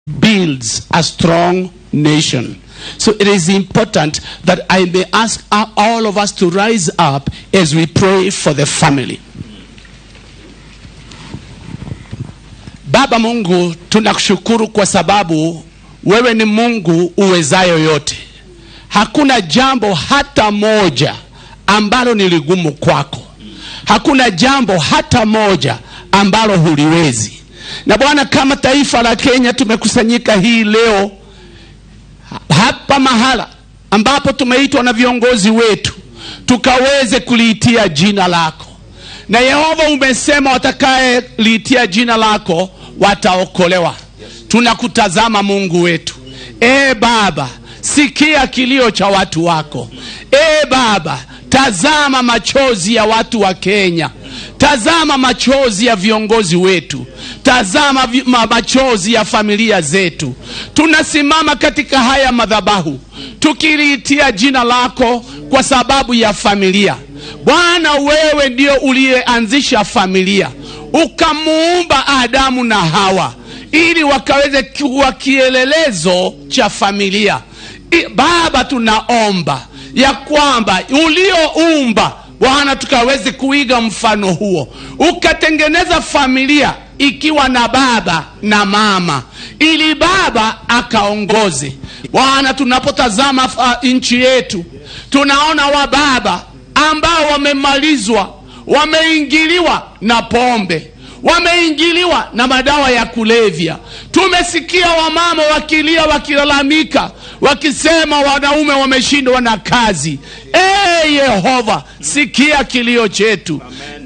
builds a strong nation. So it is important that I may ask all of us to rise up as we pray for the family. Baba Mungu, tunakushukuru kwa sababu wewe ni Mungu uwezayo yote. Hakuna jambo hata moja ambalo ni ligumu kwako. Hakuna jambo hata moja ambalo huliwezi. Na Bwana, kama taifa la Kenya tumekusanyika hii leo hapa mahala ambapo tumeitwa na viongozi wetu tukaweze kuliitia jina lako, na Yehova umesema watakayeliitia jina lako wataokolewa. Tunakutazama Mungu wetu. E Baba, sikia kilio cha watu wako. E Baba, tazama machozi ya watu wa Kenya. Tazama machozi ya viongozi wetu, tazama vi, ma, machozi ya familia zetu. Tunasimama katika haya madhabahu tukiliitia jina lako kwa sababu ya familia. Bwana, wewe ndio uliyeanzisha familia, ukamuumba Adamu na Hawa ili wakaweze kuwa kielelezo cha familia. I, Baba, tunaomba ya kwamba ulioumba Bwana, tukaweze kuiga mfano huo, ukatengeneza familia ikiwa na baba na mama, ili baba akaongoze. Bwana, tunapotazama uh, nchi yetu tunaona wababa ambao wamemalizwa, wameingiliwa na pombe, wameingiliwa na madawa ya kulevya. Tumesikia wamama wakilia, wakilalamika, wakisema wanaume wameshindwa na kazi. E Yehova, sikia kilio chetu.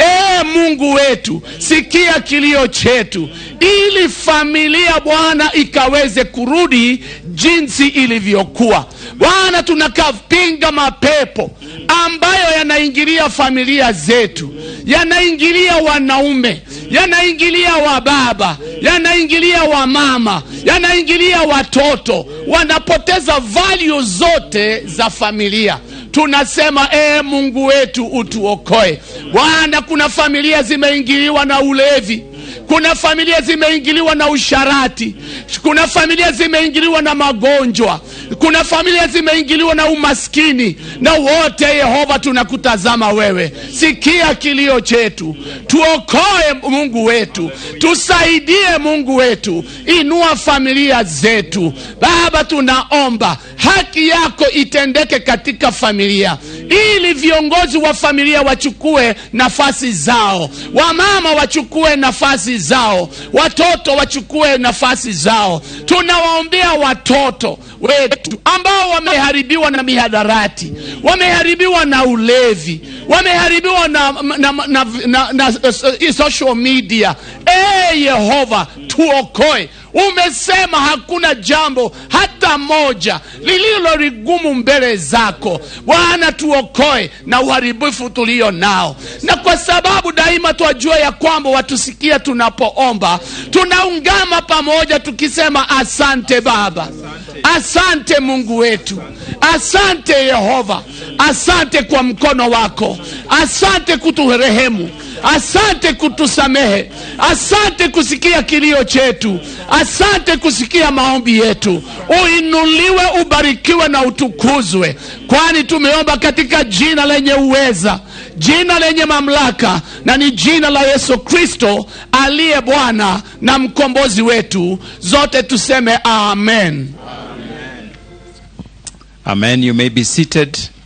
E Mungu wetu, sikia kilio chetu, ili familia Bwana ikaweze kurudi jinsi ilivyokuwa. Bwana, tunakapinga mapepo ambayo yanaingilia familia zetu, yanaingilia wanaume, yanaingilia wababa, yanaingilia wamama, yanaingilia watoto, wanapoteza value zote za familia. Tunasema ee Mungu wetu utuokoe Bwana. Kuna familia zimeingiliwa na ulevi, kuna familia zimeingiliwa na usharati, kuna familia zimeingiliwa na magonjwa, kuna familia zimeingiliwa na umaskini, na wote Yehova, tunakutazama wewe, sikia kilio chetu, tuokoe Mungu wetu, tusaidie Mungu wetu, inua familia zetu Baba, tunaomba haki yako itendeke katika familia, ili viongozi wa familia wachukue nafasi zao, wamama wachukue nafasi zao, watoto wachukue nafasi zao. Tunawaombea watoto wetu ambao wameharibiwa na mihadarati, wameharibiwa na ulevi, wameharibiwa na, na, na, na, na, na uh, social media. E Yehova, tuokoe. Umesema hakuna jambo hata moja lililo ligumu mbele zako Bwana, tuokoe na uharibifu tulio nao, na kwa sababu daima twajua ya kwamba watusikia tunapoomba, tunaungama pamoja tukisema asante Baba, asante Mungu wetu, asante Yehova, asante kwa mkono wako, asante kuturehemu asante kutusamehe, asante kusikia kilio chetu, asante kusikia maombi yetu. Uinuliwe, ubarikiwe na utukuzwe, kwani tumeomba katika jina lenye uweza, jina lenye mamlaka, na ni jina la Yesu Kristo aliye Bwana na mkombozi wetu. Zote tuseme amen. Amen. You may be seated.